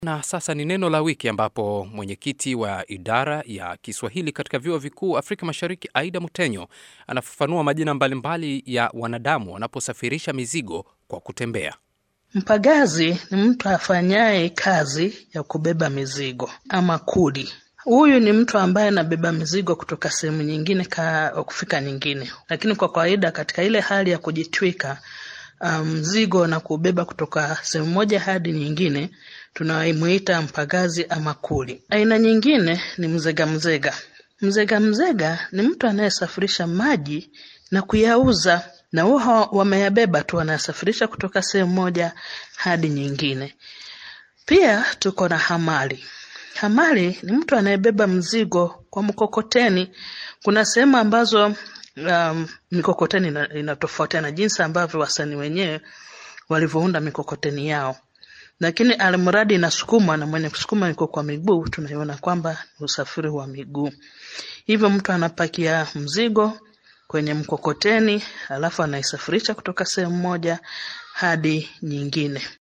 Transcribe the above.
Na sasa ni neno la wiki ambapo mwenyekiti wa idara ya Kiswahili katika vyuo vikuu Afrika Mashariki, Aida Mutenyo, anafafanua majina mbalimbali ya wanadamu wanaposafirisha mizigo kwa kutembea. Mpagazi ni mtu afanyaye kazi ya kubeba mizigo ama kuli. Huyu ni mtu ambaye anabeba mizigo kutoka sehemu nyingine ka kufika nyingine, lakini kwa kawaida katika ile hali ya kujitwika mzigo um, na kubeba kutoka sehemu moja hadi nyingine tunaimuita mpagazi ama kuli. Aina nyingine ni mzega mzega. Mzega mzega ni mtu anayesafirisha maji na kuyauza, na huo wameyabeba tu, wanayasafirisha kutoka sehemu moja hadi nyingine. Pia tuko na hamali. Hamali ni mtu anayebeba mzigo kwa mkokoteni. Kuna sehemu ambazo um, mikokoteni inatofautiana jinsi ambavyo wasanii wenyewe walivyounda mikokoteni yao, lakini almradi inasukumwa na mwenye kusukuma yuko kwa miguu, tunaiona kwamba ni usafiri wa miguu. Hivyo mtu anapakia mzigo kwenye mkokoteni alafu anaisafirisha kutoka sehemu moja hadi nyingine.